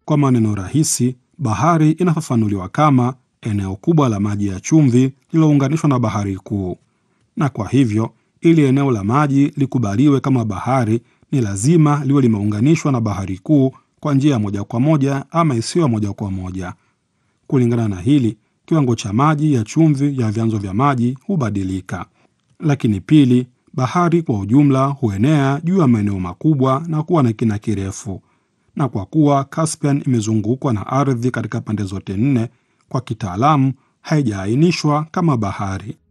Kwa maneno rahisi, bahari inafafanuliwa kama eneo kubwa la maji ya chumvi lililounganishwa na bahari kuu, na kwa hivyo ili eneo la maji likubaliwe kama bahari ni lazima liwe limeunganishwa na bahari kuu kwa njia ya moja kwa moja ama isiyo ya moja kwa moja. Kulingana na hili, kiwango cha maji ya chumvi ya vyanzo vya maji hubadilika. Lakini pili, bahari kwa ujumla huenea juu ya maeneo makubwa na kuwa na kina kirefu, na kwa kuwa Caspian imezungukwa na ardhi katika pande zote nne, kwa kitaalamu haijaainishwa kama bahari.